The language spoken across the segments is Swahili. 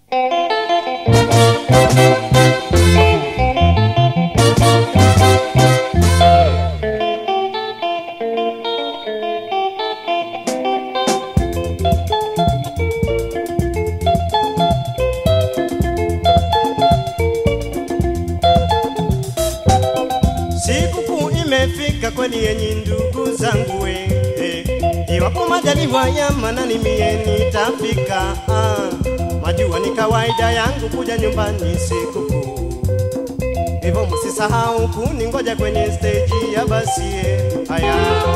Sikukuu imefika kweli yenyi ndugu zangu we eh. Iwapo majaliwa ya manani mie nitafika ah. Majua ni kawaida yangu kuja nyumbani sikukuu Hivyo msisahau kuningoja kwenye stage ya basi eh. Haya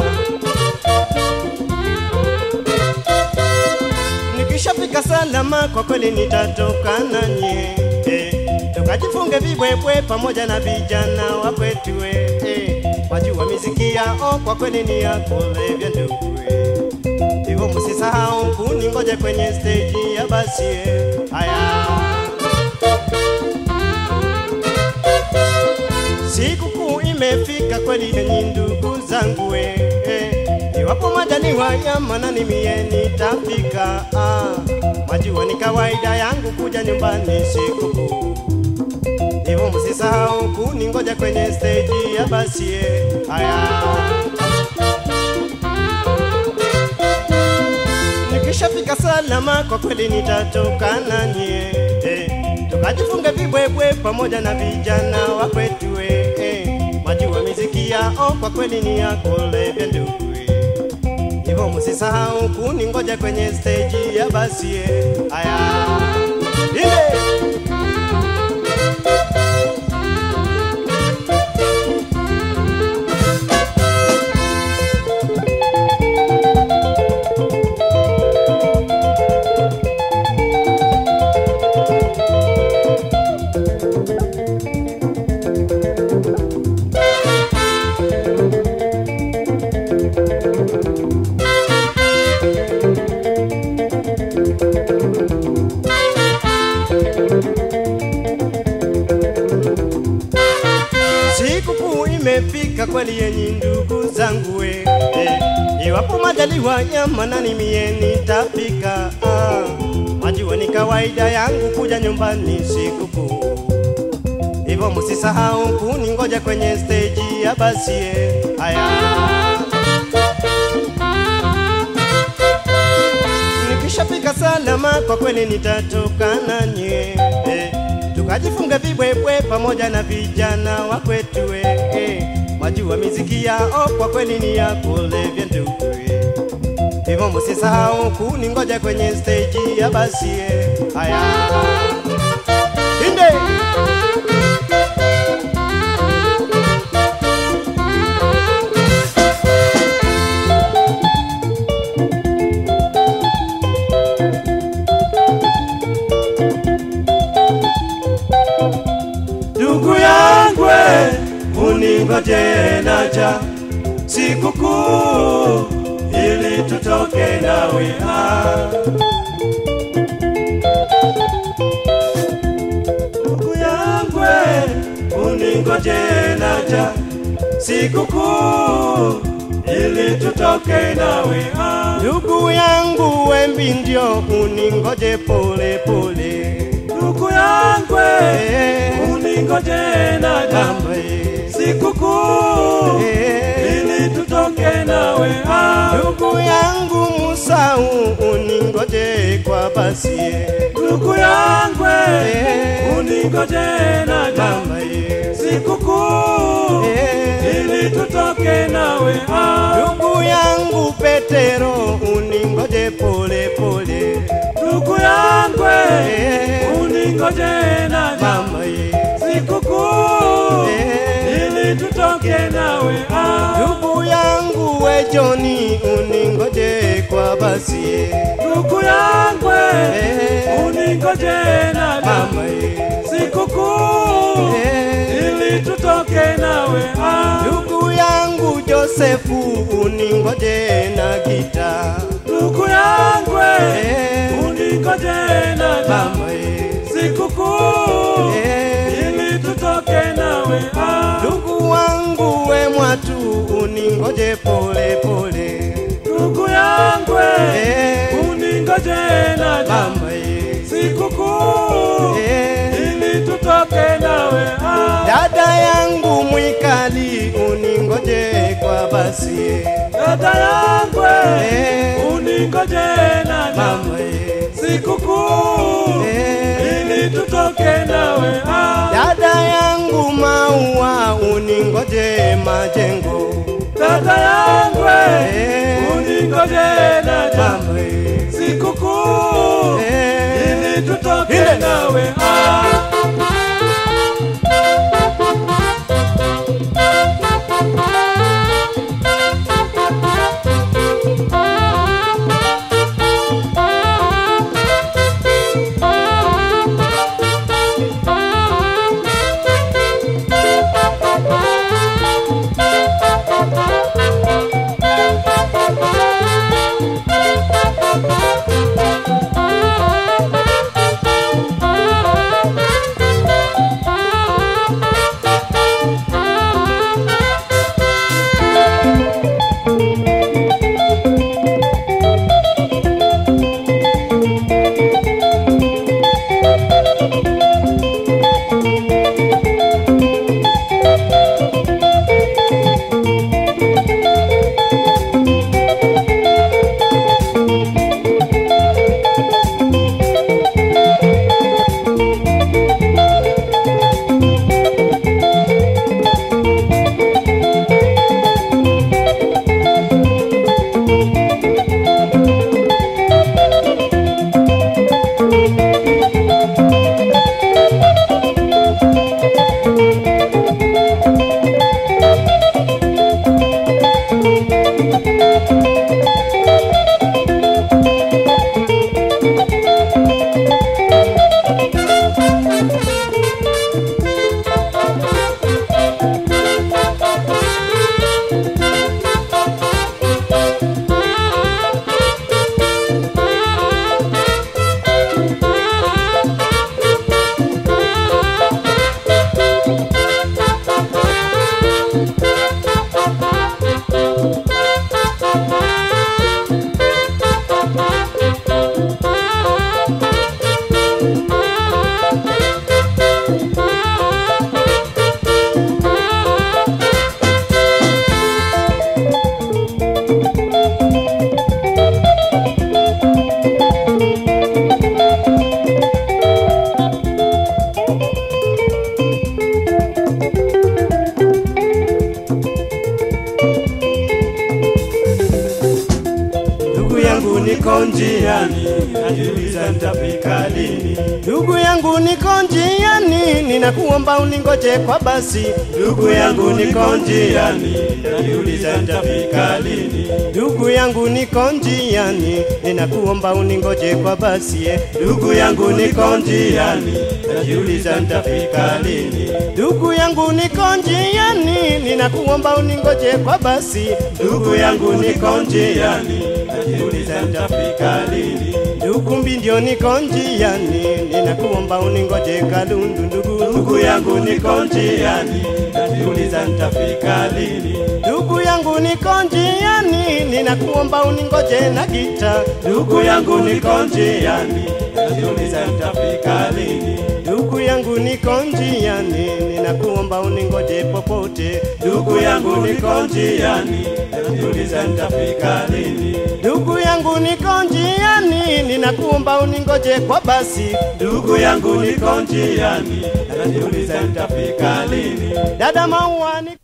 Nikishafika salama kwa kweli nitatoka nanye eh. Tukajifunge vibwebwe pamoja na vijana wa kwetu eh. eh. Wajua miziki yao kwa kweli ni ya kulevya ndugu eh. Hivyo msisahau kuningoja kwenye stage ya basi eh. Haya Sikukuu imefika kweli yenyi ndugu zangu we eh. Iwapo majaliwa ya manani mie nitafika ah. Majua ni kawaida yangu kuja nyumbani sikukuu Hivyo msisahau kuningoja kwenye stage ya basi eh. Haya Nikishafika salama kwa kweli nitatoka nanye eh. Tukajifunga vibwebwe pamoja na vijana wa kwetu eh. eh. Majua miziki yao kwa kweli ni ya kulevya ndugu eh. Hivyo msisahau kuningoja kwenye stage ya basi eh. Haya Ile Sikukuu imefika kweli yenyi ndugu zangu we eh. Iwapo majaliwa ya manani mie nitafika ah. Majua ni kawaida yangu kuja nyumbani sikukuu Hivyo msisahau kuningoja kwenye stage ya basi eh. Haya Nikishafika salama kwa kweli nitatoka nanye eh. Tukajifunga vibwebwe pamoja na vijana wa kwetu eh. eh. Majua miziki yao kwa kweli ni ya kulevya ndugu eh. Hivyo msisahau kuningoja kwenye stage ya basi eh. Haya Inde Ndugu yangu uningoje naja sikukuu ili tutoke nawe ah. Ndugu yangu uningoje naja sikukuu ili tutoke nawe ah. Ndugu yangu wembi ndio uningoje pole pole ndugu yangu uningoje naja sikukuu ili tutoke nawe ndugu yangu Musau uningoje kwa basi ndugu yangu uningoje naja sikukuu ili tutoke nawe ndugu yangu Petero uningoje pole pole ndugu yangu uningoje na mama sikukuu ili tutoke nawe ndugu yangu we Joni uningoje kwa basi ndugu yangu uningoje na mama sikukuu ili tutoke nawe ndugu yangu Josefu uningoje na gita ndugu yangu uningoje na mama sikukuu ili tutoke nawe ndugu wangu we mwatu uningoje pole pole ndugu yangu uningoje na mama sikukuu tutoke nawe ah. Dada yangu mwikali, uningoje kwa basi Dada yangu Eh. uningoje naja mama eh. sikukuu Eh. ili tutoke nawe ah. Dada yangu maua, uningoje majengo Dada yangu Eh. uningoje naja mama eh. sikukuu Eh. ili tutoke Ile. nawe ah. Ndugu yangu niko njiani, najiuliza nitafika lini. Ndugu yangu niko njiani, ninakuomba uningoje kwa basi. Ndugu yangu niko njiani, najiuliza nitafika lini. Ndugu yangu niko njiani, ninakuomba uningoje kwa basi. eh. Ndugu yangu niko njiani, najiuliza nitafika lini. Ndugu yangu niko njiani, ninakuomba uningoje kwa basi. Ndugu yangu niko njiani, najiuliza nitafika lini. Ndugu mbi ndio niko njiani, ninakuomba uningoje Kalundu ndugu. Ndugu yangu niko njiani, najiuliza nitafika lini. Ndugu yangu niko njiani, ninakuomba uningoje na gita. Ndugu yangu niko njiani, najiuliza nitafika lini. Ndugu yangu niko njiani, ninakuomba uningoje popote. Ndugu yangu niko njiani, najiuliza nitafika lini. Ndugu yangu niko njiani, ninakuomba uningoje kwa basi. Ndugu yangu niko njiani, najiuliza nitafika lini. Dada Maua ni